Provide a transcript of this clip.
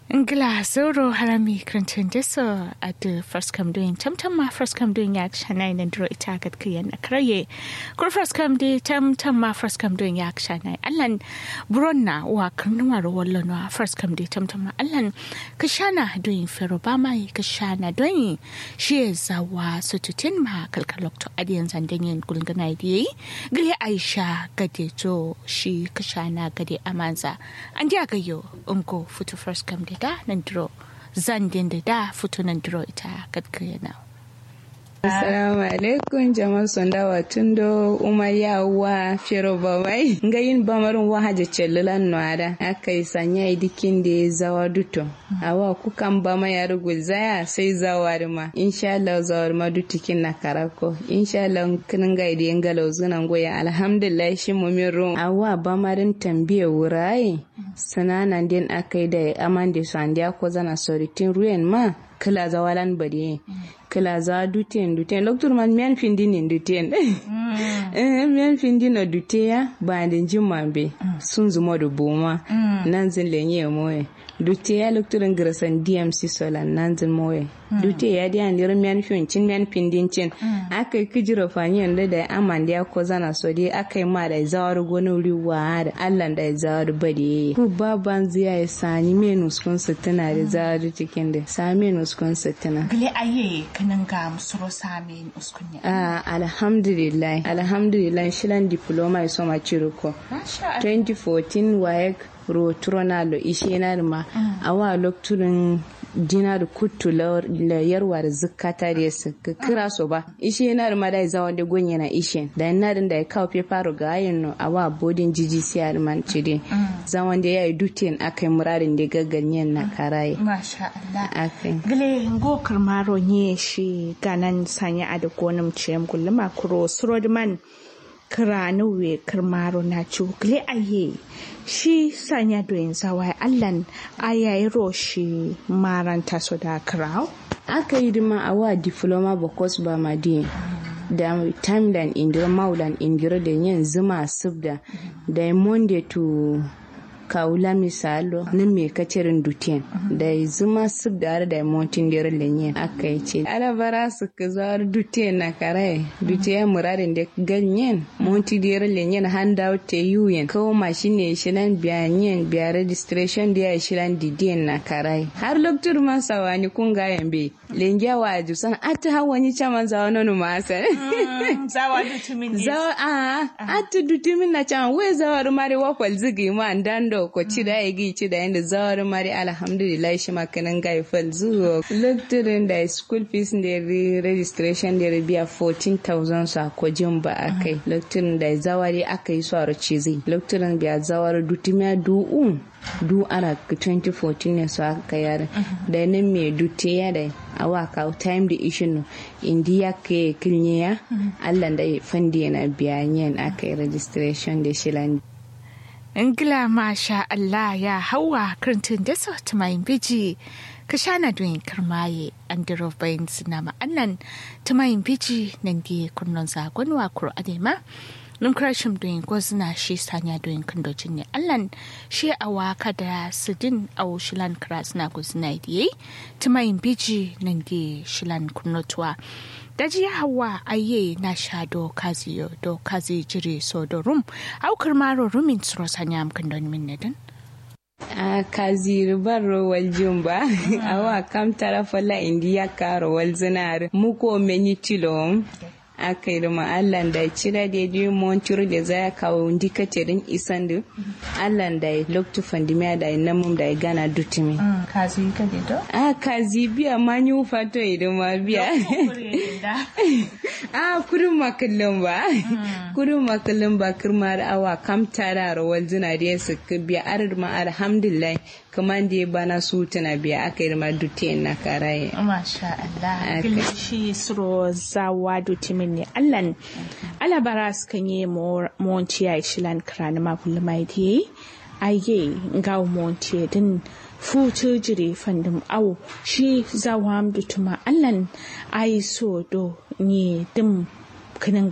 Ngla zoro harami krantun deso at the first come doing tam tam ma first come doing yak shanai nan dro ita gat kiyan akraye kur first come di tam tam ma first come doing yak shanai allan bronna wa karnuwa ro wallo no first come di tam tam ma allan kashana doing fero ba mai kashana doing shi zawa sututin ma kalkalok to adiyan zandanyen gulgana di gile aisha gade to shi kashana gade amanza an ga yo unko futu first come di da nan duro zan da da fito nan duro ita kadkaya na. Assalamu alaikum jama'a sondawa tundo umaya wa fero bamai ngayin bamarin wa haje cellulan noada akai sanya idikin da zawa duto awa kukan bama ya rugul zaya sai zawar ma insha Allah zawar ma dutikin na karako insha Allah kin ga idiyan galau zunan goya alhamdulillah shi mu min rum awa bamarin tambiye wuraye sananan din akai da amande sandiya ko zana soritin ruyen ma kila zawalan bari kila za dutien dutien loktur man mian findi ni dutien eh mian findi na dutia ba den jimambe sun zuma da boma nan zin lenye moye dutia loktur ngrasan DMC solan nan zin moye dutia dia ndir mian fin cin mian findin cin akai kijiro fanyen da da amande ya ko zana so dai akai ma da zawar gonu riwa da Allah da zawar bade ku baban ziya ya sani menus kun tana da zawar cikin da sa menus kun tana gile aye kanan ga musuro sami uskunya ah alhamdulillah alhamdulillah shilan diploma iso ma ciruko 2014 wayek ro tronalo ishenar ma awa lokturin dinar kuttu la yarwa da zukata da su kira so ba ishe na ma da zawa da gonye na ishe da na da ya kawo fefaro ga ayin no awa bodin jiji siyar man cire zawan da yayi dutin akai muradin da gagganyen na karaye masha Allah akai gile ngo karmaro nye shi ganan sanya a da gonum ciyam kulluma kuro surodman kiranuwe karmaro na cukle aye shi sanya doyin zawa allan ayayi roshi maranta su da kirau aka yi dima a wa diploma bakwas ba madi da timeline indira maulan indira da yin zuma subda da monday to kawula misalo na me kacirin dutien da zuma sub da da montin da lenye aka yi ce ala bara su ka zuwa dutien na kare dutien muradin da ganyen monti da lenye na hand out te yuyen kawo mashine shilan biyanyen biya registration da ya shilan didien na kare har loktur man sawani kun ga yambe lengya wa jusan ata hawani chaman zawa nono masa zawa dutumin zawa a ata dutumin na chaman we zawa rumare wakwal zigi ma ndando do ko ci da ya gi ci da yanda zawar mari alhamdulillah shi makanan ga fal zuwa lecturing da school fees da registration da biya 14000 sa ko jin ba akai lecturing da zawari aka yi su a cizi lecturing biya zawar dutumiya du'un du ana 2014 ne su aka yare da nan me dute ya da awa ka time da ishin indiya ke kilnya ya Allah da fandi na biya yin aka yi registration da shilan Ingila masha Allah ya hawa karantun da su tumayin biji ka shana doyin karmaye an diro bayan suna ma'annan tumayin biji nan di kunnon zagon wa kuro adema numkrashim doyin gwazina shi sanya doyin kandocin ne allan shi a waka da sidin a shilan krasna gwazina diye tumayin biji nan di shilan kunnotuwa daji hawa aye na sha do kazi do kazi jiri so do rum aukar maro rumin tsoro sanya amkan don min nedin a kazi ribar rowal jumba awa kam tara fala indiya ka rowal zinar muko menyi tilom aka yi ma Allah da cira da yi montir da za ya kawo ndikatirin isan da Allah da ya loktu fandimiya da ya namun da ya gana dutumi. Kazi ka da do? A kazi biya ma yi fato idan ma biya. A kudin makallin ba. Kudin makallin ba kirma da awa kam tara rawar zina da ya suka biya arar ma alhamdulillah kamar da ya bana su tana biya aka yi ma dutiyan na karaye. Masha Allah. Gilishi suro zawa dutimin ne allan alabara sukan yi monti ya shilan krani mabul mai di aye ga monti din futu jire fandum au shi zawa dutuma allan ayi so do ni dim kinin